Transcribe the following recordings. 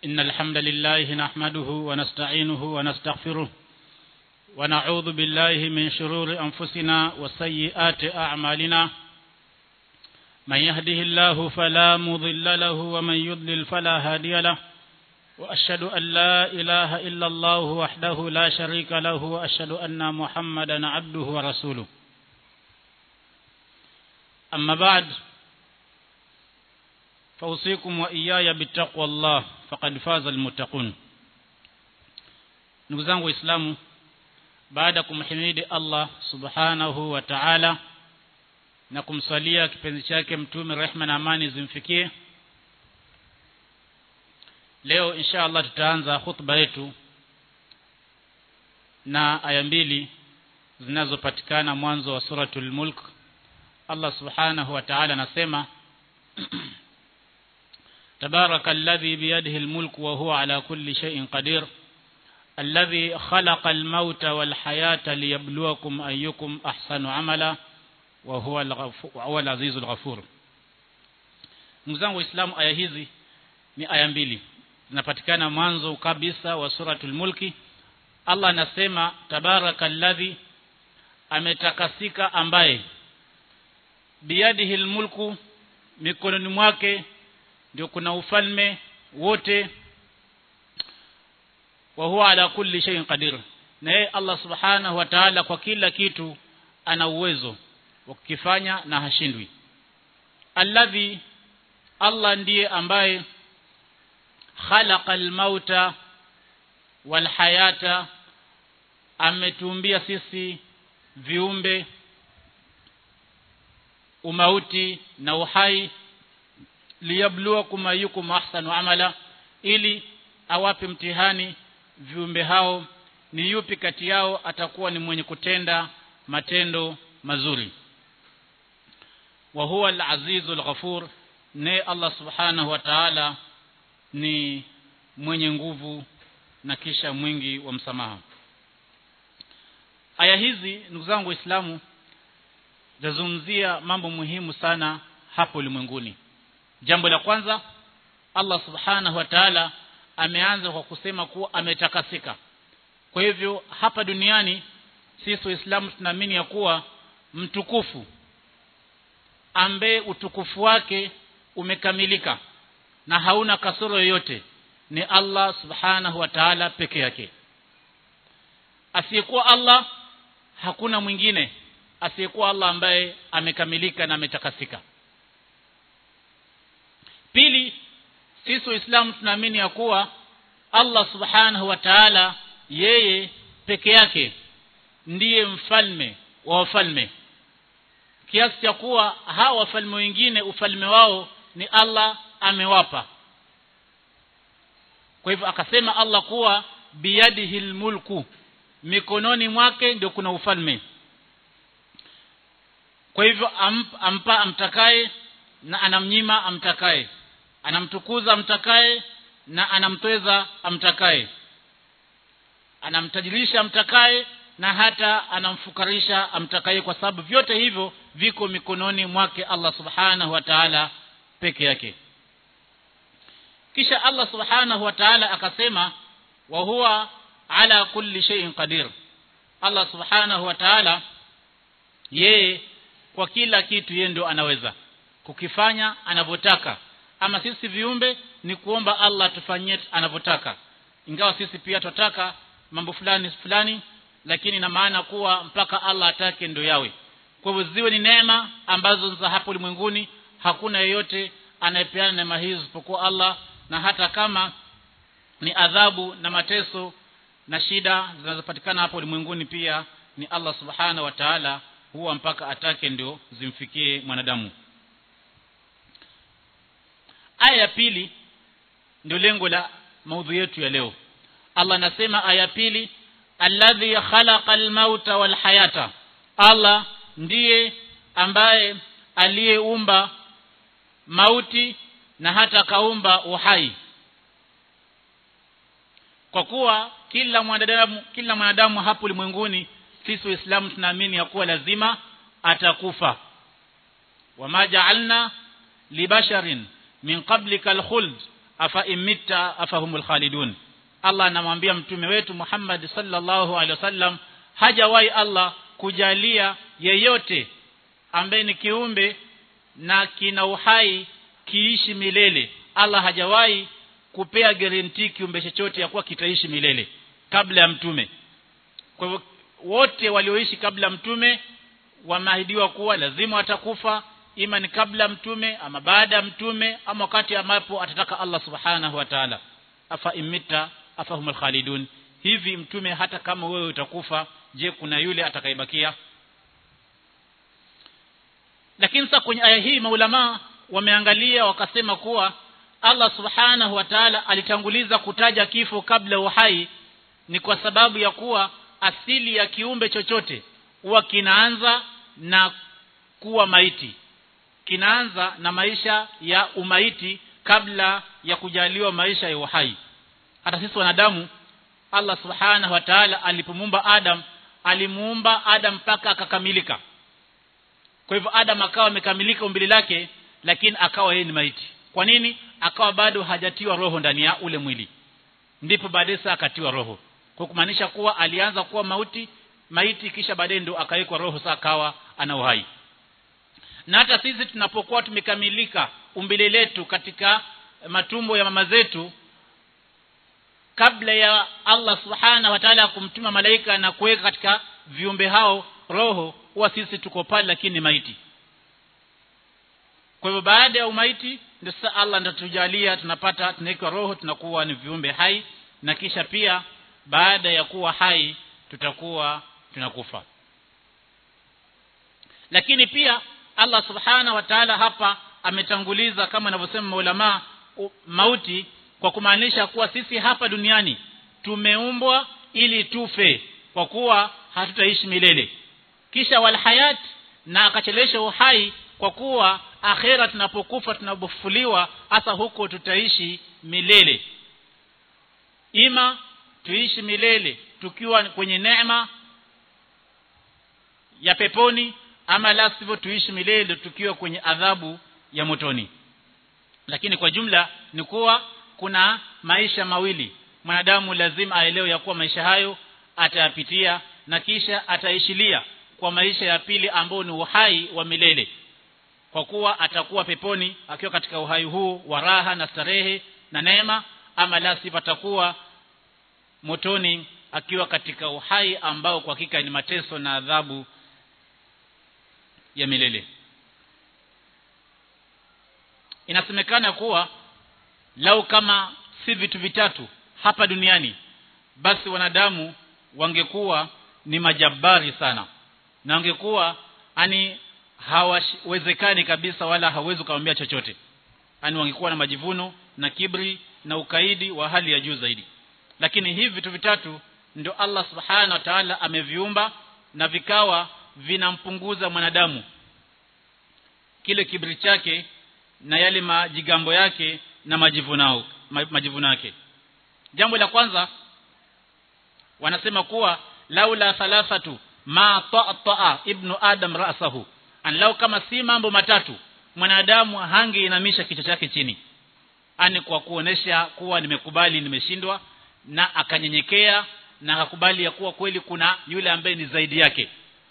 إن الحمد لله نحمده ونستعينه ونستغفره ونعوذ بالله من شرور أنفسنا وسيئات أعمالنا من يهده الله فلا مضل له ومن يضلل فلا هادي له وأشهد أن لا إله إلا الله وحده لا شريك له وأشهد أن محمدا عبده ورسوله أما بعد فأوصيكم وإياي بتقوى الله فقد فاز المتقون ndugu zangu waislamu baada ya kumhimidi Allah subhanahu wa ta'ala na kumsalia kipenzi chake mtume rehma na amani zimfikie leo insha Allah tutaanza khutba yetu na aya mbili zinazopatikana mwanzo wa suratul mulk Allah subhanahu wa ta'ala anasema تبارك الذي بيده الملك وهو على كل شيء قدير الذي خلق الموت والحياة ليبلوكم أيكم أحسن عملا وهو الغفور العزيز الغفور mzangu waislamu aya hizi ni aya mbili zinapatikana mwanzo kabisa wa suratul mulki Allah anasema tabarakalladhi ametakasika ambaye biyadihi almulku mikononi mwake ndio kuna ufalme wote wa huwa ala kulli shay'in qadir na yeye Allah subhanahu wa ta'ala kwa kila kitu ana uwezo wa kukifanya na hashindwi alladhi Allah ndiye ambaye khalaqal mauta wal hayata ametuumbia sisi viumbe umauti na uhai liyabluwakum ayyukum ahsanu amala ili awape mtihani viumbe hao ni yupi kati yao atakuwa ni mwenye kutenda matendo mazuri wa huwa al-azizul ghafur ne Allah subhanahu wa ta'ala ni mwenye nguvu na kisha mwingi wa msamaha aya hizi ndugu zangu waislamu zazungumzia mambo muhimu sana hapo ulimwenguni jambo la kwanza Allah subhanahu wa ta'ala ameanza kwa kusema kuwa ametakasika kwa hivyo hapa duniani sisi waislamu tunaamini ya kuwa mtukufu ambaye utukufu wake umekamilika na hauna kasoro yoyote ni Allah subhanahu wa ta'ala peke yake asiyekuwa Allah hakuna mwingine asiyekuwa Allah ambaye amekamilika na ametakasika pili sisi waislamu tunaamini ya kuwa Allah subhanahu wa ta'ala yeye peke yake ndiye mfalme wa wafalme kiasi cha kuwa hawa wafalme wengine ufalme wao ni Allah amewapa kwa hivyo akasema Allah kuwa biyadihi mulku mikononi mwake ndio kuna ufalme kwa hivyo amp, ampa amtakaye na anamnyima amtakaye anamtukuza amtakaye na anamtweza amtakaye anamtajirisha amtakaye na hata anamfukarisha amtakaye kwa sababu vyote hivyo viko mikononi mwake Allah subhanahu wa ta'ala peke yake kisha Allah subhanahu wa ta'ala akasema wa huwa ala kulli shay'in qadir Allah subhanahu wa ta'ala yeye kwa kila kitu yeye ndio anaweza kukifanya anavyotaka ama sisi viumbe ni kuomba Allah tufanyie anavyotaka ingawa sisi pia tutaka mambo fulani fulani lakini na maana kuwa mpaka Allah atake ndio yawe kwa hivyo ziwe ni neema ambazo za hapo ulimwenguni hakuna yeyote anayepeana neema hizo isipokuwa Allah na hata kama ni adhabu na mateso na shida zinazopatikana hapo ulimwenguni pia ni Allah subhana wa ta'ala huwa mpaka atake ndio zimfikie mwanadamu aya ya pili ndio lengo la maudhui yetu ya leo Allah anasema aya pili alladhi khalaqal mauta wal hayata Allah ndiye ambaye aliyeumba mauti na hata kaumba uhai kwa kuwa kila mwanadamu kila mwanadamu hapo ulimwenguni sisi waislamu tunaamini ya kuwa lazima atakufa wama ja'alna libasharin min qablika alkhuld afa imitta afahumul khalidun Allah anamwambia mtume wetu Muhammad sallallahu alaihi wasallam hajawahi Allah kujalia yeyote ambaye ni kiumbe na kina uhai kiishi milele Allah hajawahi kupea guarantee kiumbe chochote ya kuwa kitaishi milele kabla ya mtume kwa hivyo wote walioishi kabla mtume wameahidiwa kuwa lazima watakufa ima ni kabla mtume ama baada ya mtume ama wakati ambapo atataka Allah subhanahu wa ta'ala afa imita afahumul khalidun hivi mtume hata kama wewe utakufa je kuna yule atakayebakia lakini sasa kwenye aya hii maulama wameangalia wakasema kuwa Allah subhanahu wa ta'ala alitanguliza kutaja kifo kabla uhai ni kwa sababu ya kuwa asili ya kiumbe chochote huwa kinaanza na kuwa maiti kinaanza na maisha ya umaiti kabla ya kujaliwa maisha ya uhai hata sisi wanadamu Allah subhanahu wa ta'ala alipomuumba Adam alimuumba Adam mpaka akakamilika kwa hivyo Adam akawa amekamilika umbile lake lakini akawa yeye ni maiti kwa nini akawa bado hajatiwa roho ndani ya ule mwili ndipo baadaye saa akatiwa roho kwa kumaanisha kuwa alianza kuwa mauti maiti kisha baadaye ndo akawekwa roho saa akawa ana uhai na hata sisi tunapokuwa tumekamilika umbile letu katika matumbo ya mama zetu kabla ya Allah subhana wa ta'ala kumtuma malaika na kuweka katika viumbe hao roho huwa sisi tuko pale lakini maiti kwa hivyo baada ya umaiti ndio sasa Allah ndio tujalia tunapata tunawekwa roho tunakuwa ni viumbe hai na kisha pia baada ya kuwa hai tutakuwa tunakufa lakini pia Allah subhana wa ta'ala hapa ametanguliza kama anavyosema maulama mauti kwa kumaanisha kuwa sisi hapa duniani tumeumbwa ili tufe kwa kuwa hatutaishi milele kisha wal hayat na akachelesha uhai kwa kuwa akhera tunapokufa tunapofufuliwa hasa huko tutaishi milele ima tuishi milele tukiwa kwenye neema ya peponi ama la sivyo tuishi milele tukiwa kwenye adhabu ya motoni lakini kwa jumla ni kuwa kuna maisha mawili mwanadamu lazima aelewe ya kuwa maisha hayo atayapitia na kisha ataishilia kwa maisha ya pili ambao ni uhai wa milele kwa kuwa atakuwa peponi akiwa katika uhai huu wa raha na starehe na neema ama la sivyo atakuwa motoni akiwa katika uhai ambao kwa hakika ni mateso na adhabu ya milele inasemekana kuwa lau kama si vitu vitatu hapa duniani basi wanadamu wangekuwa ni majabari sana na wangekuwa ani hawawezekani kabisa wala hawezi kumwambia chochote ani wangekuwa na majivuno na kibri na ukaidi wa hali ya juu zaidi lakini hivi vitu vitatu ndio Allah subhanahu wa ta'ala ameviumba na vikawa vinampunguza mwanadamu kile kibri chake na yale majigambo yake na majivunao majivuno yake jambo la kwanza wanasema kuwa laula thalathatu ma ta'a ibnu adam ra'sahu an lau kama si mambo matatu mwanadamu hangeinamisha kichwa chake chini ani kwa kuonesha kuwa nimekubali nimeshindwa na akanyenyekea na akakubali ya kuwa kweli kuna yule ambaye ni zaidi yake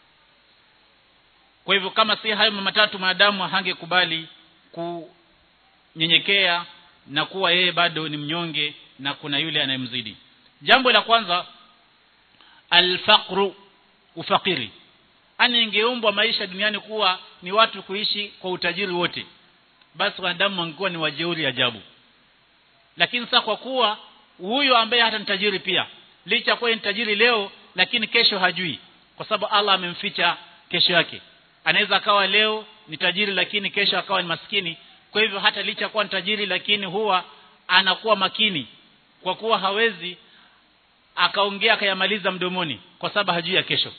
kwa hivyo kama si hayo matatu mwanadamu hangekubali kunyenyekea na kuwa yeye bado ni mnyonge na kuna yule anayemzidi jambo la kwanza alfaqru ufakiri ani ingeumbwa maisha duniani kuwa ni watu kuishi kwa utajiri wote basi wanadamu wangekuwa ni wajeuri ajabu lakini sasa kwa kuwa huyo ambaye hata ni tajiri pia licha kuwa ni tajiri leo lakini kesho hajui kwa sababu Allah amemficha kesho yake anaweza akawa leo ni tajiri lakini kesho akawa ni maskini kwa hivyo hata licha kuwa ni tajiri lakini huwa anakuwa makini kwa kuwa hawezi akaongea akayamaliza mdomoni kwa sababu hajui ya kesho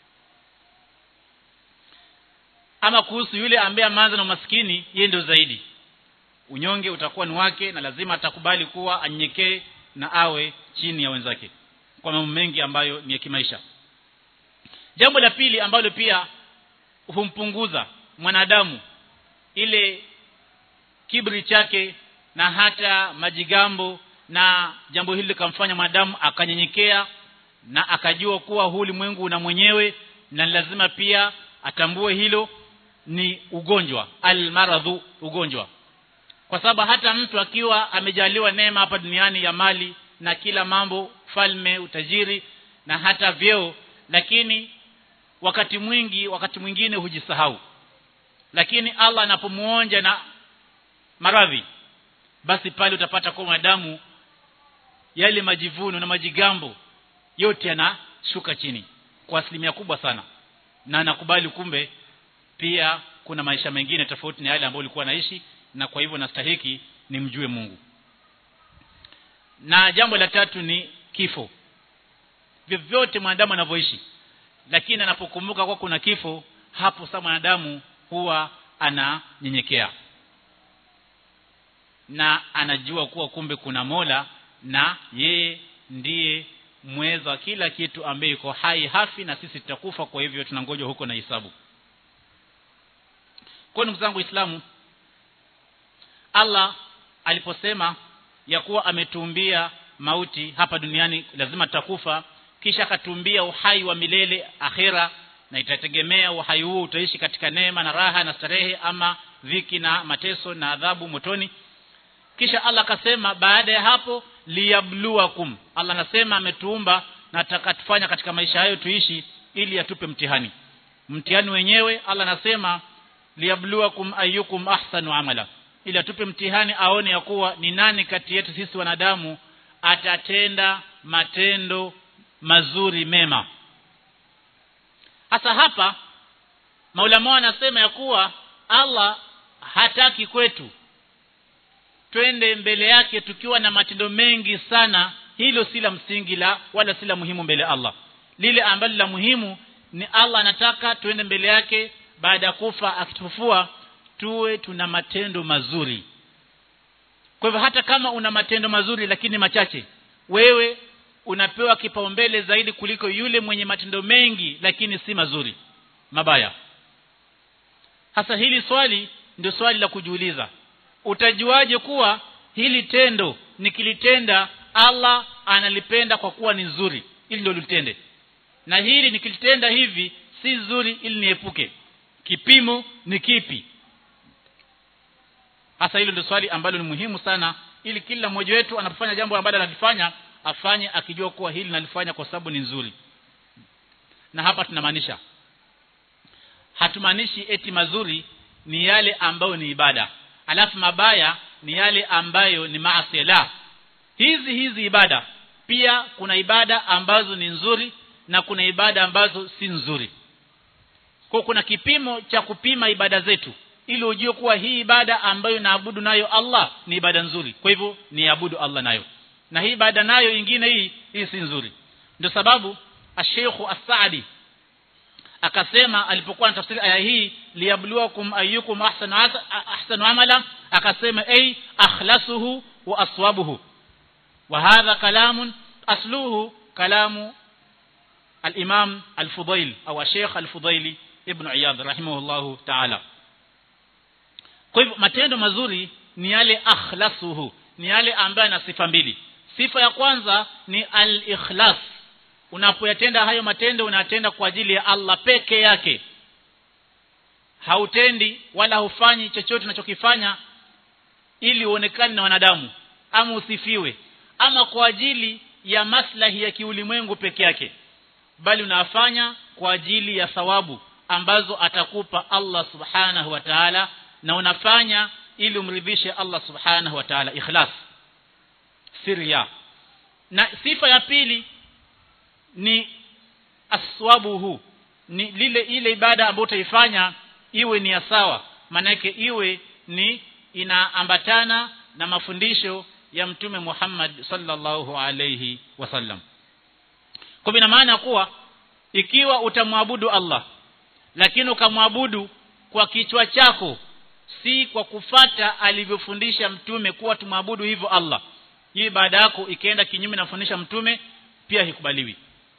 ama kuhusu yule ambaye ameanza na umaskini yeye ndio zaidi unyonge utakuwa ni wake na lazima atakubali kuwa anyekee na awe chini ya wenzake kwa mambo mengi ambayo ni ya kimaisha jambo la pili ambalo pia humpunguza mwanadamu ile kibri chake na hata majigambo na jambo hili likamfanya mwanadamu akanyenyekea na akajua kuwa huu ulimwengu una mwenyewe na lazima pia atambue hilo ni ugonjwa almaradhu ugonjwa kwa sababu hata mtu akiwa amejaliwa neema hapa duniani ya mali na kila mambo falme utajiri na hata vyeo lakini wakati mwingi wakati mwingine hujisahau lakini Allah anapomuonja na maradhi basi pale utapata kwa madamu yale majivuno na majigambo yote yanashuka chini kwa asilimia kubwa sana na anakubali kumbe pia kuna maisha mengine tofauti na yale ambayo ulikuwa naishi na kwa hivyo nastahiki nimjue Mungu na jambo la tatu ni kifo vyovyote mwanadamu anavyoishi lakini anapokumbuka kwa kuna kifo hapo sasa mwanadamu huwa ananyenyekea na anajua kuwa kumbe kuna Mola na yeye ndiye mweza wa kila kitu ambaye yuko hai hafi na sisi tutakufa kwa hivyo tunangoja huko na hisabu kwa ndugu zangu Waislamu Allah aliposema ya kuwa ametuumbia mauti hapa duniani lazima tutakufa kisha akatuumbia uhai wa milele akhera na itategemea uhai huu utaishi katika neema na raha na starehe ama dhiki na mateso na adhabu motoni kisha Allah akasema baada ya hapo liyabluwakum Allah anasema ametuumba na atakatufanya katika maisha hayo tuishi ili atupe mtihani mtihani wenyewe Allah anasema liyabluwakum ayyukum ahsanu amala ili atupe mtihani aone ya kuwa ni nani kati yetu sisi wanadamu atatenda matendo mazuri mema hasa hapa maulama anasema ya kuwa Allah hataki kwetu twende mbele yake tukiwa na matendo mengi sana hilo si la msingi la wala si la muhimu mbele Allah lile ambalo la muhimu ni Allah anataka tuende mbele yake baada ya kufa akitufua tuwe tuna matendo mazuri kwa hivyo hata kama una matendo mazuri lakini machache wewe unapewa kipaumbele zaidi kuliko yule mwenye matendo mengi lakini si mazuri mabaya hasa hili swali ndio swali la kujiuliza utajuaje kuwa hili tendo nikilitenda Allah analipenda kwa kuwa ni nzuri ili ndio litende na hili nikilitenda hivi si nzuri ili niepuke kipimo ni kipi hasa hilo ndio swali ambalo ni muhimu sana ili kila mmoja wetu anapofanya jambo ambalo analifanya afanye akijua kuwa hili nalifanya kwa sababu ni nzuri na hapa tunamaanisha hatumaanishi eti mazuri ni yale ambayo ni ibada alafu mabaya ni yale ambayo ni maasi la hizi hizi ibada pia kuna ibada ambazo ni nzuri na kuna ibada ambazo si nzuri kwa kuna kipimo cha kupima ibada zetu ili ujue kuwa hii ibada ambayo naabudu nayo Allah ni ibada nzuri kwa hivyo ni abudu Allah nayo na hii ibada nayo ingine hii hii si nzuri ndio sababu Sheikh As-Saadi akasema alipokuwa anatafsiri aya hii liyabluwakum ayyukum ahsanu ahsanu amala akasema ay akhlasuhu wa aswabuhu wa hadha kalamun asluhu kalamu al-Imam al-Fudail au Sheikh al-Fudaili ibn Iyad rahimahullahu ta'ala kwa hivyo matendo mazuri ni yale akhlasuhu ni yale ambayo yana sifa mbili sifa ya kwanza ni al-ikhlas unapoyatenda hayo matendo unatenda kwa ajili ya Allah peke yake hautendi wala hufanyi chochote unachokifanya ili uonekane na wanadamu ama usifiwe ama kwa ajili ya maslahi ya kiulimwengu peke yake bali unafanya kwa ajili ya thawabu ambazo atakupa Allah subhanahu wa ta'ala na unafanya ili umridhishe Allah subhanahu wa ta'ala ikhlas sirya na sifa ya pili ni aswabuhu ni lile ile ibada ambayo utaifanya iwe ni ya sawa manake iwe ni inaambatana na mafundisho ya mtume Muhammad sallallahu alayhi wasallam kwa ina maana kuwa ikiwa utamwabudu Allah lakini ukamwabudu kwa kichwa chako si kwa kufata alivyofundisha mtume kuwa tumwabudu hivyo Allah hii ibada yako ikaenda kinyume na fundisha mtume pia hikubaliwi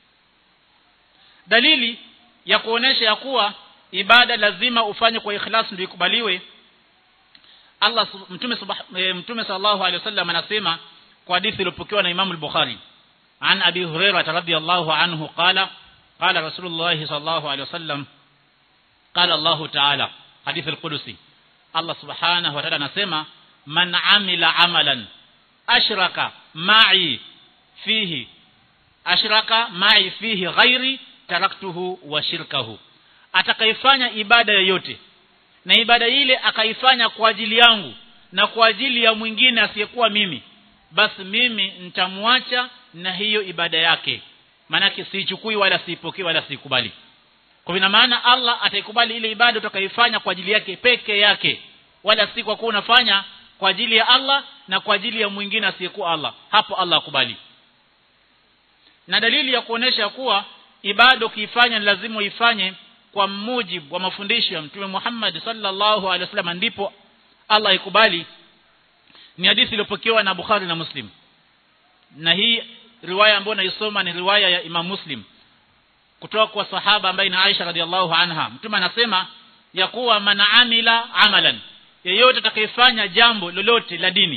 dalili ya kuonesha ya kuwa ibada lazima ufanye kwa ikhlas ndio ikubaliwe Allah mtume e, mtume sallallahu alaihi wasallam anasema kwa hadithi iliyopokewa na Imam al-Bukhari an Abi Hurairah radhiyallahu anhu qala qala Rasulullah sallallahu alaihi wasallam qala Allah ta'ala hadithi al-Qudusi Allah subhanahu wa ta'ala anasema man amila amalan ashraka ma'i fihi ashraka ma'i fihi ghairi taraktuhu wa shirkahu atakaifanya ibada yoyote na ibada ile akaifanya kwa ajili yangu na kwa ajili ya mwingine asiyekuwa mimi basi mimi nitamwacha na hiyo ibada yake maanake siichukui wala siipokee wala siikubali kwa ina maana Allah ataikubali ile ibada utakaifanya kwa ajili yake peke yake wala si kwa kuwa unafanya kwa ajili ya Allah na kwa ajili ya mwingine asiyekuwa Allah hapo Allah akubali na dalili ya kuonesha kuwa ibada ukiifanya ni lazima uifanye kwa mujibu wa mafundisho ya Mtume Muhammad sallallahu alaihi wasallam ndipo Allah ikubali ni hadithi iliyopokewa na Bukhari na Muslim na hii riwaya ambayo naisoma ni riwaya ya Imam Muslim kutoka kwa sahaba ambaye ni Aisha radhiallahu anha mtume anasema ya kuwa man amila amalan yeyote atakayefanya jambo lolote la dini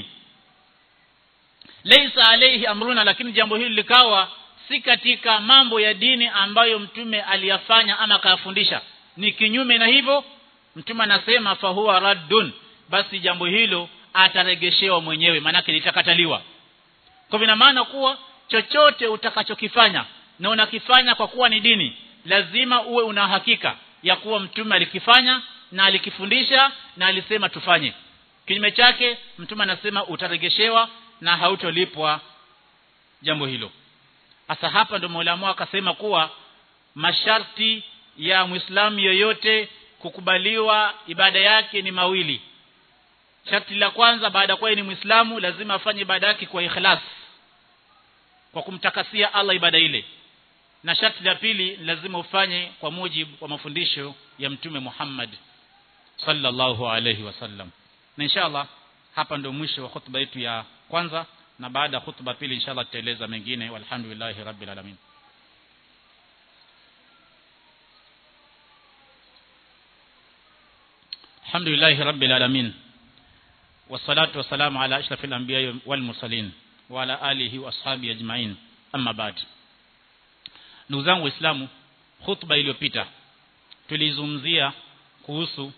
laysa alayhi amruna lakini jambo hili likawa si katika mambo ya dini ambayo mtume aliyafanya ama akayafundisha ni kinyume na hivyo mtume anasema fahuwa raddun basi jambo hilo ataregeshewa mwenyewe maanake litakataliwa kwa vina maana kuwa chochote utakachokifanya na unakifanya kwa kuwa ni dini lazima uwe una hakika ya kuwa mtume alikifanya na alikifundisha na alisema tufanye kinyume chake mtume anasema utaregeshewa na hautolipwa jambo hilo hasa hapa ndio Mola akasema kuwa masharti ya Muislamu yoyote kukubaliwa ibada yake ni mawili sharti la kwanza baada ya kuwa ni Muislamu lazima afanye ibada yake kwa ikhlas kwa kumtakasia Allah ibada ile na sharti la pili lazima ufanye kwa mujibu wa mafundisho ya mtume Muhammad sallallahu alayhi wasallam na inshallah hapa ndio mwisho wa khutba yetu ya kwanza na baada ya khutba pili inshallah tutaeleza mengine walhamdulillahi rabbil alamin alhamdulillahi rabbil alamin wassalatu wassalamu ala ashrafil anbiya wal mursalin wa ala alihi wa ashabi ajma'in amma ba'd ndugu zangu waislamu khutba iliyopita tulizungumzia kuhusu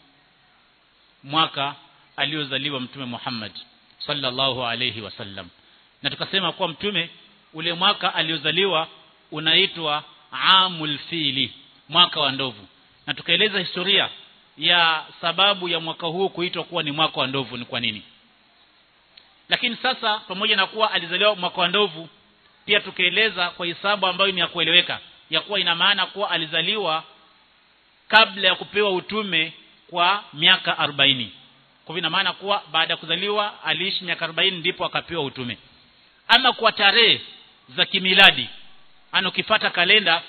mwaka aliozaliwa mtume Muhammad sallallahu alayhi wasallam na tukasema kuwa mtume ule mwaka aliozaliwa unaitwa amul fili mwaka wa ndovu na tukaeleza historia ya sababu ya mwaka huu kuitwa kuwa ni mwaka wa ndovu ni kwa nini lakini sasa pamoja na kuwa alizaliwa mwaka wa ndovu pia tukaeleza kwa hisabu ambayo ni ya kueleweka ya kuwa ina maana kuwa alizaliwa kabla ya kupewa utume kwa miaka 40 kwa ina maana kuwa baada ya kuzaliwa aliishi miaka 40 ndipo akapewa utume ama kwa tarehe za kimiladi ana ukifata kalenda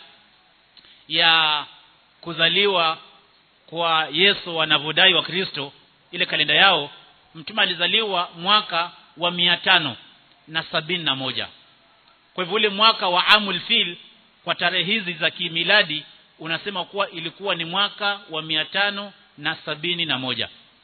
ya kuzaliwa kwa Yesu wanavodai wa Kristo ile kalenda yao mtume alizaliwa mwaka wa mia tano na sabini na moja kwa hivyo ule mwaka wa amul fil kwa tarehe hizi za kimiladi unasema kuwa ilikuwa ni mwaka wa mia tano na sabini na moja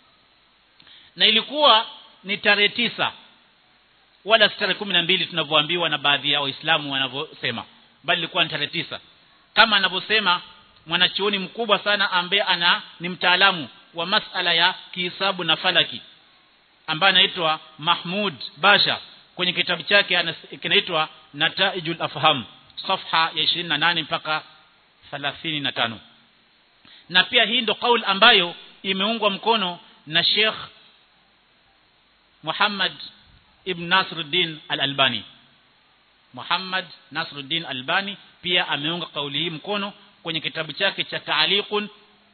na ilikuwa ni tarehe tisa wala si tarehe kumi na mbili tunavyoambiwa na baadhi ya waislamu wanavyosema bali ilikuwa ni tarehe tisa kama anavyosema mwanachuoni mkubwa sana ambaye ana ni mtaalamu wa masala ya kihisabu na falaki ambaye anaitwa Mahmud Basha kwenye kitabu chake kinaitwa Nataijul Afham safha ya 28 mpaka 35 na pia hii ndo kauli ambayo imeungwa mkono na Sheikh Muhammad ibn Nasruddin Al-Albani Muhammad Nasruddin Albani pia ameunga kauli hii mkono kwenye kitabu chake cha Ta'liqun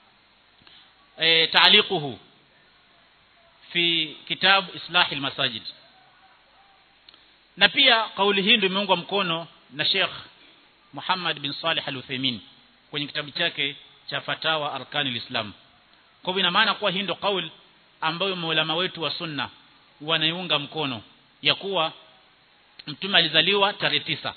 e, ta'liquhu fi kitab Islahil Masajid na pia kauli hii ndio imeungwa mkono na Sheikh Muhammad bin Salih Al-Uthaymeen kwenye kitabu chake cha Fatawa Arkanil Islam kwa ina maana kuwa hii ndio kauli ambayo maulama wetu wa sunna wanaiunga mkono ya kuwa mtume alizaliwa tarehe tisa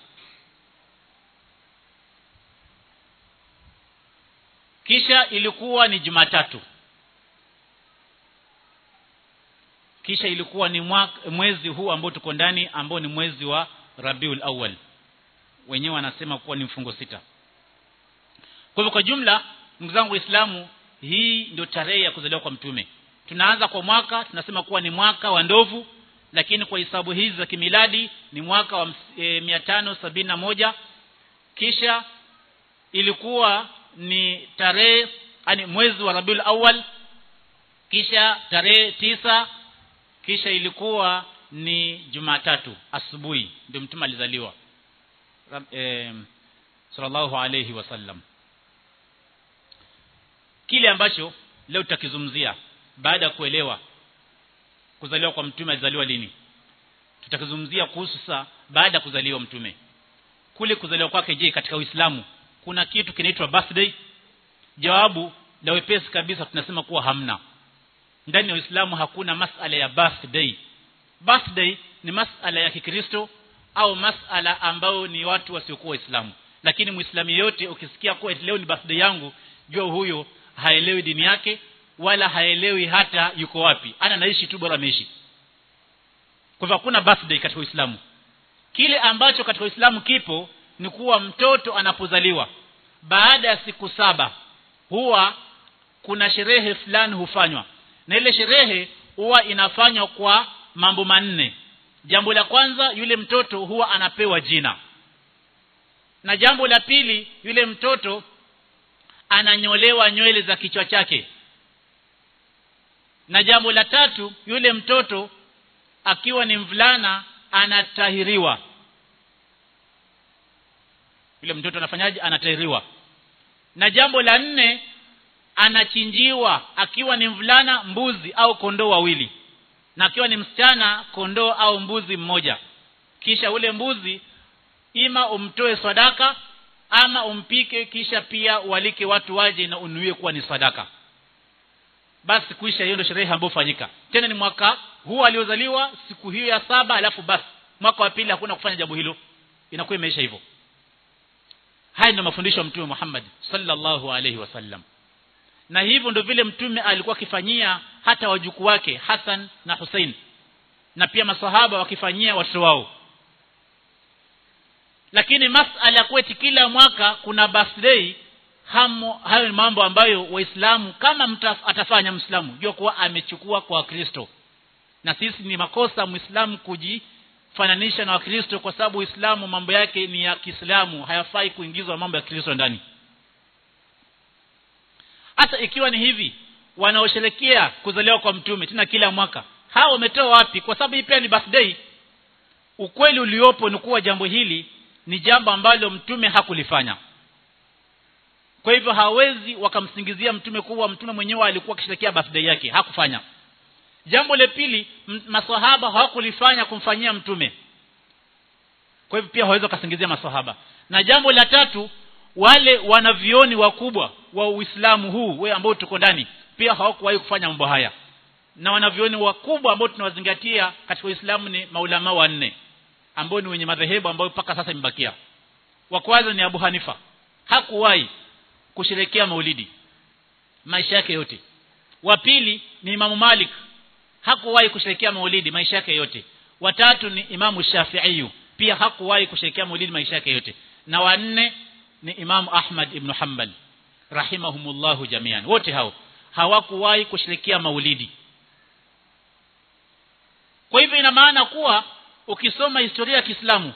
kisha ilikuwa ni Jumatatu kisha ilikuwa ni mwaka, mwezi huu ambao tuko ndani ambao ni mwezi wa Rabiul Awwal wenyewe wanasema kuwa ni mfungo sita kwa hivyo kwa jumla ndugu zangu waislamu hii ndio tarehe ya kuzaliwa kwa mtume tunaanza kwa mwaka tunasema kuwa ni mwaka wa ndovu lakini kwa hisabu hizi za kimiladi ni mwaka wa e, mia tano sabini na moja kisha ilikuwa ni tarehe yani mwezi wa Rabiul Awwal kisha tarehe tisa kisha ilikuwa ni Jumatatu asubuhi ndio mtume alizaliwa e, sallallahu alayhi wasallam kile ambacho leo tutakizungumzia baada ya kuelewa kuzaliwa kwa mtume alizaliwa lini tutakizungumzia kuhusu saa baada ya kuzaliwa mtume kule kuzaliwa kwake je katika Uislamu kuna kitu kinaitwa birthday jawabu la wepesi kabisa tunasema kuwa hamna ndani ya Uislamu hakuna masala ya birthday birthday ni masala ya Kikristo au masala ambayo ni watu wasiokuwa Waislamu lakini Muislamu yeyote ukisikia kuwa leo ni birthday yangu jua huyo haelewi dini yake wala haelewi hata yuko wapi ana naishi tu bora ameishi kwa hivyo hakuna birthday katika Uislamu kile ambacho katika Uislamu kipo ni kuwa mtoto anapozaliwa baada ya siku saba huwa kuna sherehe fulani hufanywa na ile sherehe huwa inafanywa kwa mambo manne jambo la kwanza yule mtoto huwa anapewa jina na jambo la pili yule mtoto ananyolewa nywele za kichwa chake na jambo la tatu yule mtoto akiwa ni mvulana anatahiriwa yule mtoto anafanyaje anatahiriwa na jambo la nne anachinjiwa akiwa ni mvulana mbuzi au kondoo wawili na akiwa ni msichana kondoo au mbuzi mmoja kisha ule mbuzi ima umtoe sadaka ama umpike kisha pia walike watu waje na unuie kuwa ni sadaka basi kuisha hiyo ndio sherehe ambayo fanyika tena ni mwaka huu aliozaliwa siku hiyo ya saba alafu basi mwaka wa pili hakuna kufanya jambo hilo inakuwa imeisha hivyo haya ndio mafundisho ya mtume Muhammad sallallahu alaihi wasallam na hivyo ndio vile mtume alikuwa akifanyia hata wajukuu wake Hassan na Hussein na pia masahaba wakifanyia watoto wao lakini masala kwetu kila mwaka kuna birthday hamo hayo ni mambo ambayo waislamu kama mta, atafanya mwislamu jua kuwa amechukua kwa wakristo na sisi ni makosa muislamu kujifananisha na wakristo kwa sababu uislamu mambo yake ni ya kiislamu hayafai kuingizwa mambo ya kristo ndani hata ikiwa ni hivi wanaosherekea kuzaliwa kwa mtume tena kila mwaka hao wametoa wapi kwa sababu hii pia ni birthday ukweli uliopo ni kuwa jambo hili ni jambo ambalo mtume hakulifanya kwa hivyo hawezi wakamsingizia mtume kuwa mtume mwenyewe alikuwa akisherekea birthday yake hakufanya jambo la pili maswahaba hawakulifanya kumfanyia mtume kwa hivyo pia hawezi wakasingizia maswahaba na jambo la tatu wale wanavioni wakubwa wa Uislamu huu we ambao tuko ndani pia hawakuwahi kufanya mambo haya na wanavioni wakubwa ambao tunawazingatia katika Uislamu ni maulama wanne ambao ni wenye madhehebu ambayo mpaka sasa imebakia wa kwanza ni Abu Hanifa hakuwahi kusherekea maulidi maisha yake yote wa pili ni Imamu Malik hakuwahi kusherekea maulidi maisha yake yote watatu ni Imamu Shafi'i pia hakuwahi kusherekea maulidi maisha yake yote na wanne ni Imamu Ahmad ibn Hanbal rahimahumullahu jamian wote hao hawakuwahi kusherekea maulidi kwa hivyo ina maana kuwa ukisoma historia ya Kiislamu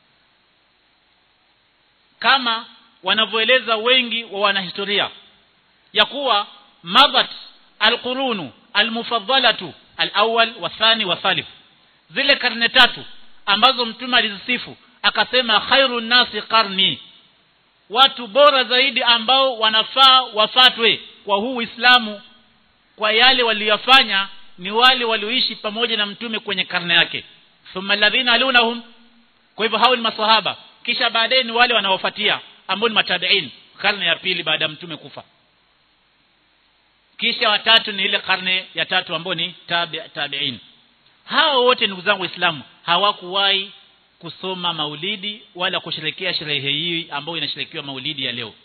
kama wanavyoeleza wengi wa wanahistoria ya kuwa mabat alqurunu almufaddalatu alawwal wa thani wa thalith zile karne tatu ambazo mtume alizisifu akasema khairun nasi qarni watu bora zaidi ambao wanafaa wafatwe kwa huu Uislamu kwa yale waliyofanya ni wale walioishi pamoja na mtume kwenye karne yake thumma alladhina alunahum kwa hivyo hao ni maswahaba kisha baadaye ni wale wanaofuatia ambao ni matabiin karne ya pili baada ya mtume kufa kisha watatu ni ile karne ya tatu ambao ni tabi, tabiin hao wote ndugu zangu waislamu hawakuwahi kusoma maulidi wala kusherekea sherehe hii ambayo inasherekewa maulidi ya leo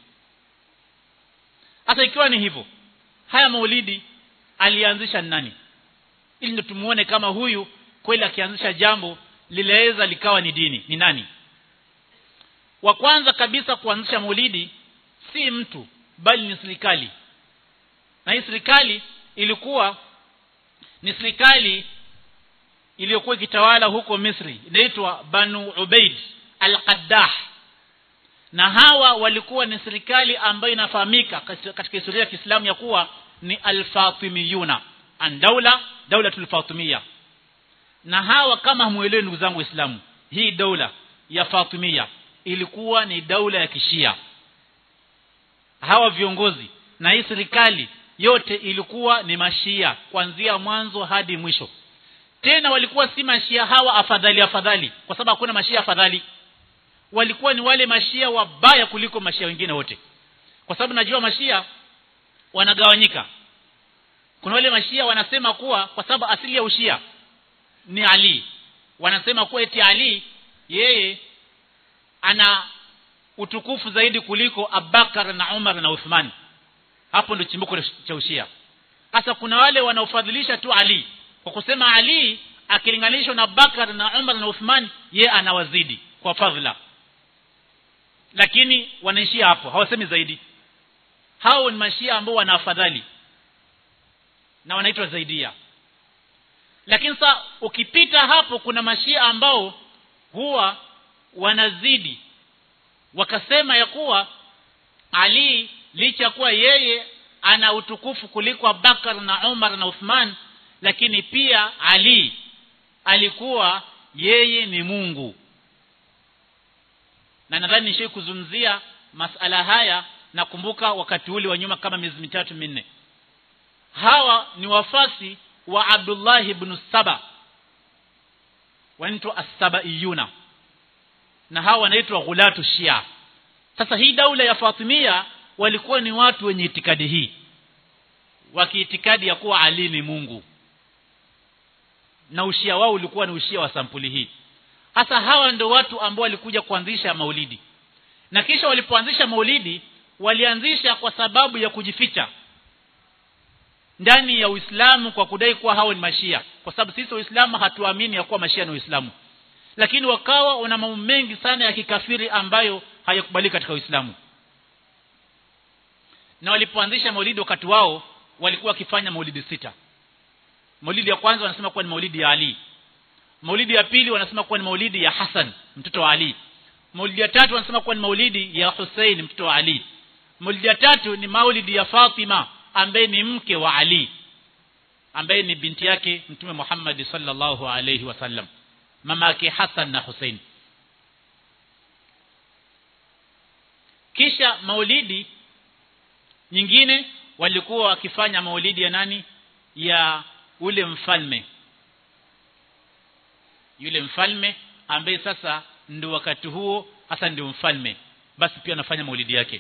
hata ikiwa ni hivyo haya maulidi alianzisha nani ili ndio tumuone kama huyu kweli akianzisha jambo lileweza likawa ni dini ni nani wa kwanza kabisa kuanzisha maulidi si mtu bali ni serikali na hii serikali ilikuwa ni serikali iliyokuwa ikitawala huko Misri inaitwa Banu Ubaid al-Qaddah na hawa walikuwa ni serikali ambayo inafahamika katika historia ya Kiislamu ya kuwa ni al-Fatimiyuna an daula daulatul Fatimiyya na hawa kama hamuelewi ndugu zangu waislamu hii daula ya Fatimiyya ilikuwa ni daula ya kishia hawa viongozi na hii serikali yote ilikuwa ni mashia kuanzia mwanzo hadi mwisho tena walikuwa si mashia hawa afadhali afadhali kwa sababu hakuna mashia afadhali walikuwa ni wale mashia wabaya kuliko mashia wengine wote kwa sababu najua mashia wanagawanyika kuna wale mashia wanasema kuwa kwa sababu asili ya ushia ni Ali wanasema kuwa eti Ali yeye ana utukufu zaidi kuliko Abubakar na Umar na Uthman hapo ndio chimbuko cha ushia sasa kuna wale wanaofadhilisha tu Ali kwa kusema Ali akilinganishwa na Abubakar na Umar na Uthman ye anawazidi kwa fadhila lakini wanaishia hapo hawasemi zaidi hao ni mashia ambao wana afadhali na wanaitwa zaidia lakini sasa ukipita hapo kuna mashia ambao huwa wanazidi wakasema ya kuwa Ali licha kuwa yeye ana utukufu kuliko Abubakar na Umar na Uthman lakini pia Ali alikuwa yeye ni Mungu na nadhani nishai kuzungumzia masala haya nakumbuka wakati ule wa nyuma kama miezi mitatu minne hawa ni wafasi wa Abdullah ibn Saba wanaitwa as-Sabaiyuna na hawa wanaitwa ghulatu Shia sasa hii daula ya Fatimia walikuwa ni watu wenye itikadi hii wakiitikadi ya kuwa Ali ni Mungu na ushia wao ulikuwa ni ushia wa sampuli hii hasa hawa ndio watu ambao walikuja kuanzisha maulidi na kisha walipoanzisha maulidi walianzisha kwa sababu ya kujificha ndani ya Uislamu kwa kudai kuwa hao ni mashia kwa sababu sisi waislamu hatuamini ya kuwa mashia ni Uislamu lakini wakawa wana mambo mengi sana ya kikafiri ambayo hayakubaliki katika Uislamu na walipoanzisha maulidi wakati wao walikuwa wakifanya maulidi sita maulidi ya kwanza wanasema kuwa ni maulidi ya Ali maulidi ya pili wanasema kuwa ni maulidi ya Hassan mtoto wa Ali maulidi ya tatu wanasema kuwa ni maulidi ya Hussein mtoto wa Ali maulidi ya tatu ni maulidi ya Fatima ambaye ni mke wa Ali ambaye ni binti yake mtume Muhammad sallallahu alayhi wasallam mama yake Hassan na Hussein kisha maulidi nyingine walikuwa wakifanya maulidi ya nani ya ule mfalme yule mfalme ambaye sasa ndio wakati huo hasa ndio mfalme basi pia anafanya maulidi yake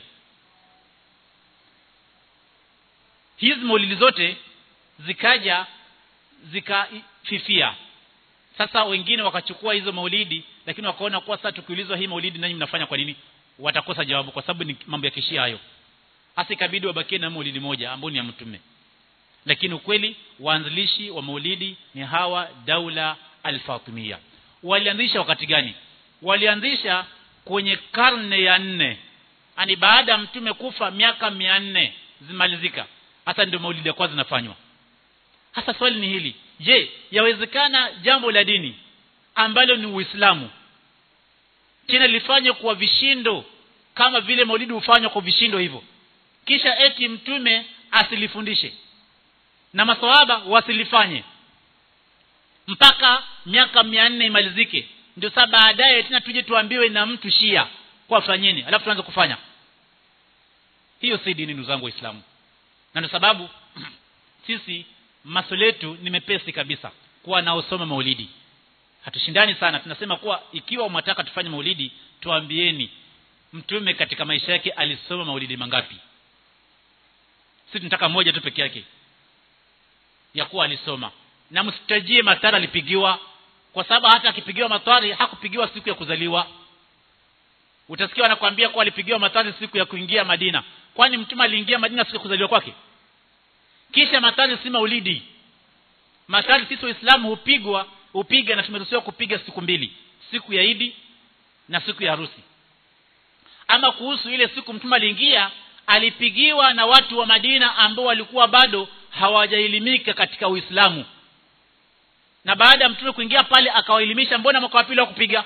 hizi maulidi zote zikaja zikafifia sasa wengine wakachukua hizo maulidi lakini wakaona kuwa sasa tukiulizwa hii maulidi nanyi mnafanya kwa nini watakosa jawabu kwa sababu ni mambo ya kishia hayo hasa ikabidi wabakie na maulidi moja ambao ni ya mtume lakini ukweli waanzilishi wa maulidi ni hawa daula al-Fatimiyya walianzisha wakati gani walianzisha kwenye karne ya nne ani baada ya mtume kufa miaka mia nne zimalizika hasa ndio maulidi ya kwanza zinafanywa hasa swali ni hili je yawezekana jambo la dini ambalo ni Uislamu tena lifanye kwa vishindo kama vile maulidi hufanywa kwa vishindo hivyo kisha eti mtume asilifundishe na maswahaba wasilifanye mpaka miaka mia nne imalizike ndio sasa baadaye tena tuje tuambiwe na mtu shia kwa fanyeni alafu tuanze kufanya hiyo si dini ndugu zangu waislamu na ndio sababu sisi masomo yetu ni mepesi kabisa kuwa naosoma maulidi hatushindani sana tunasema kuwa ikiwa mnataka tufanye maulidi tuambieni mtume katika maisha yake alisoma maulidi mangapi sisi tunataka moja tu peke yake ya kuwa alisoma na msitajie matara alipigiwa kwa sababu hata akipigiwa matari hakupigiwa siku ya kuzaliwa utasikia wanakuambia kuwa alipigiwa matari siku ya kuingia Madina kwani mtume aliingia Madina siku ya kuzaliwa kwake kisha matari si maulidi matali sisi waislamu hupigwa hupiga na tumeruhusiwa kupiga siku mbili siku ya idi na siku ya harusi ama kuhusu ile siku mtume aliingia alipigiwa na watu wa Madina ambao walikuwa bado hawajaelimika katika Uislamu na baada ya mtume kuingia pale akawaelimisha mbona mwaka wa pili wa kupiga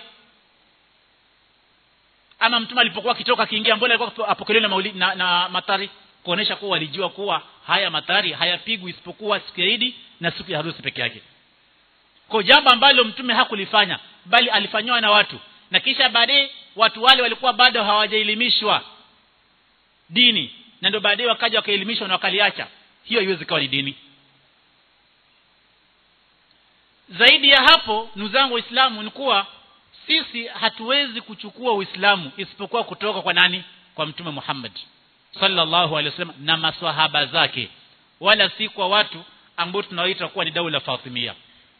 ama mtume alipokuwa akitoka akiingia mbona alikuwa apokelewa na, mauli, na, na matari kuonesha kuwa walijua kuwa haya matari hayapigwi isipokuwa siku ya Idi na siku ya harusi peke yake kwa jambo ambalo mtume hakulifanya bali alifanywa na watu na kisha baadaye watu wale walikuwa bado hawajaelimishwa dini na ndio baadaye wakaja wakaelimishwa na wakaliacha hiyo haiwezi kuwa ni dini zaidi ya hapo ndugu zangu waislamu ni kuwa sisi hatuwezi kuchukua uislamu isipokuwa kutoka kwa nani kwa mtume Muhammad sallallahu alaihi wasallam na maswahaba zake wala si kwa watu ambao tunaoita kuwa ni daula Fatimia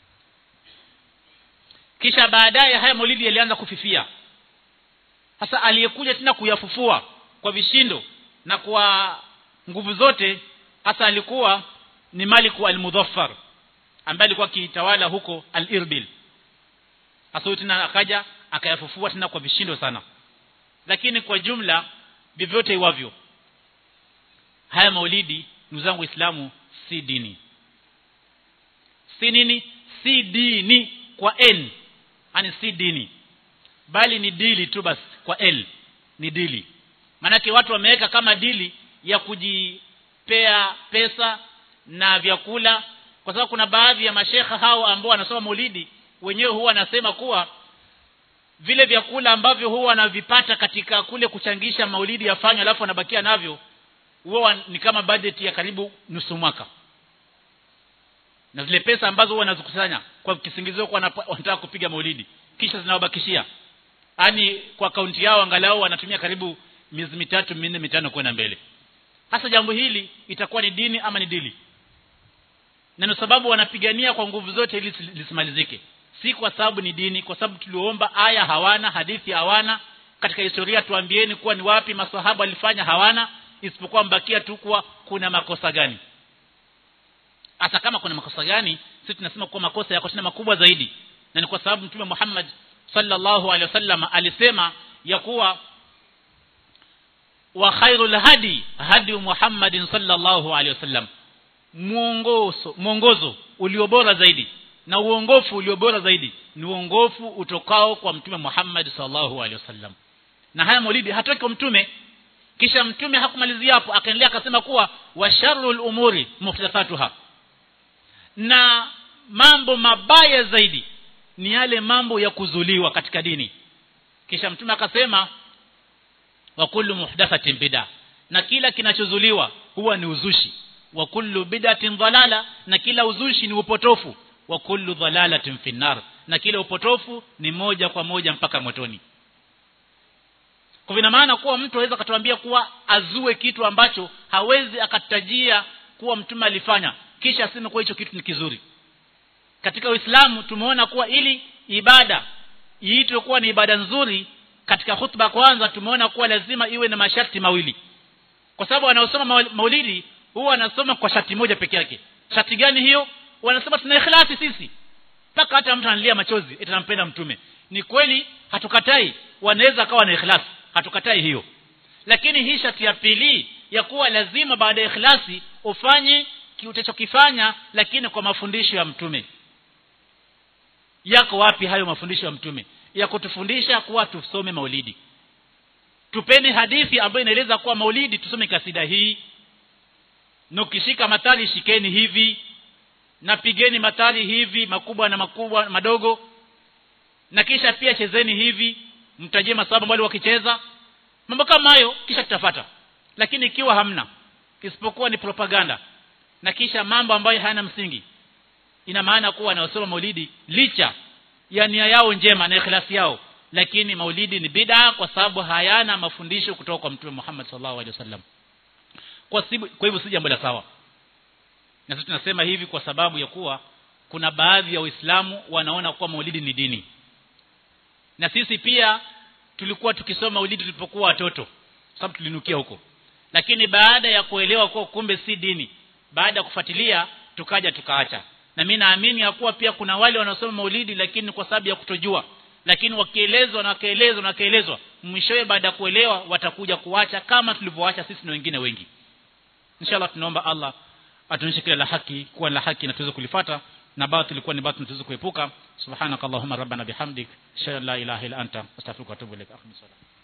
kisha baadaye haya maulidi yalianza kufifia sasa aliyekuja tena kuyafufua kwa vishindo na kwa nguvu zote hasa alikuwa ni Maliku al-Mudhaffar ambaye alikuwa kitawala huko al-Irbil hasa tena akaja akayafufua tena kwa vishindo sana lakini kwa jumla vyovyote iwavyo haya maulidi ndugu zangu waislamu si dini si nini si dini kwa n yani si dini bali ni dili tu basi kwa l ni dili manake watu wameweka kama dili ya kujipea pesa na vyakula kwa sababu kuna baadhi ya mashekha hao ambao wanasoma maulidi wenyewe huwa wanasema kuwa vile vyakula ambavyo huwa wanavipata katika kule kuchangisha maulidi yafanywe alafu wanabakia navyo huwa ni kama budget ya karibu nusu mwaka na zile pesa ambazo huwa wanazikusanya kwa kisingizio kwa wanataka kupiga maulidi kisha zinawabakishia yani kwa akaunti yao angalau wanatumia karibu miezi mitatu minne mitano kwenda mbele hasa jambo hili itakuwa ni dini ama ni dili na ndio sababu wanapigania kwa nguvu zote ili lisimalizike si kwa sababu ni dini kwa sababu tuliomba aya hawana hadithi hawana katika historia tuambieni kuwa ni wapi maswahaba walifanya hawana isipokuwa mbakia tu kuwa kuna makosa gani hata kama kuna makosa gani sisi tunasema kuwa makosa yako tena makubwa zaidi na ni kwa sababu mtume Muhammad sallallahu alaihi wasallam alisema ya kuwa wa khairul hadi hadi Muhammadin sallallahu alaihi wasallam mwongozo mwongozo ulio bora zaidi na uongofu ulio bora zaidi ni uongofu utokao kwa mtume Muhammad sallallahu alaihi wasallam na haya maulidi hatoki kwa mtume kisha mtume hakumalizia hapo akaendelea akasema kuwa wa sharrul umuri muhdathatuha na mambo mabaya zaidi ni yale mambo ya kuzuliwa katika dini kisha mtume akasema wa kullu muhdathatin bid'a na kila kinachozuliwa huwa ni uzushi wa kullu bid'atin dhalala na kila uzushi ni upotofu wa kullu dhalalatin finnar na kila upotofu ni moja kwa moja mpaka motoni kwa vina maana kuwa mtu aweza akatuambia kuwa azue kitu ambacho hawezi akatajia kuwa mtume alifanya kisha aseme kuwa hicho kitu ni kizuri katika Uislamu tumeona kuwa ili ibada iitwe kuwa ni ibada nzuri katika hutuba kwanza tumeona kuwa lazima iwe na masharti mawili kwa sababu wanaosoma maulidi huwa wanasoma kwa sharti moja peke yake sharti gani hiyo wanasema tuna ikhlasi sisi mpaka hata mtu analia machozi eti anampenda mtume ni kweli hatukatai wanaweza akawa na ikhlasi hatukatai hiyo lakini hii sharti ya pili ya kuwa lazima baada ya ikhlasi ufanye utachokifanya lakini kwa mafundisho ya mtume yako wapi hayo mafundisho ya mtume ya kutufundisha kuwa tusome maulidi tupeni hadithi ambayo inaeleza kuwa maulidi tusome kasida hii na ukishika matali shikeni hivi na pigeni matali hivi makubwa na makubwa madogo na kisha pia chezeni hivi mtajie masababu wale wakicheza mambo kama hayo kisha tutafata lakini ikiwa hamna isipokuwa ni propaganda na kisha mambo ambayo hayana msingi ina maana kuwa wanaosoma maulidi licha ya nia yao njema na ikhlasi yao lakini maulidi ni bid'a kwa sababu hayana mafundisho kutoka kwa mtume Muhammad sallallahu alaihi wasallam kwa sibu, kwa hivyo si jambo la sawa na sisi tunasema hivi kwa sababu ya kuwa kuna baadhi ya waislamu wanaona kuwa maulidi ni dini na sisi pia tulikuwa tukisoma maulidi tulipokuwa watoto sababu tulinukia huko lakini baada ya kuelewa kuwa kumbe si dini baada ya kufuatilia tukaja tukaacha na mimi naamini ya kuwa pia kuna wale wanaosoma maulidi lakini kwa sababu ya kutojua lakini wakielezwa na wakaelezwa na wakaelezwa mwishowe baada ya kuelewa watakuja kuacha kama tulivyoacha sisi na wengine wengi inshallah tunaomba Allah atuonyeshe kila la haki kuwa la haki na tuweze kulifata na baadhi ilikuwa ni baadhi tuweze kuepuka subhanakallahumma rabbana bihamdik shalla la ilaha illa anta astaghfiruka wa atubu ilaik akhmi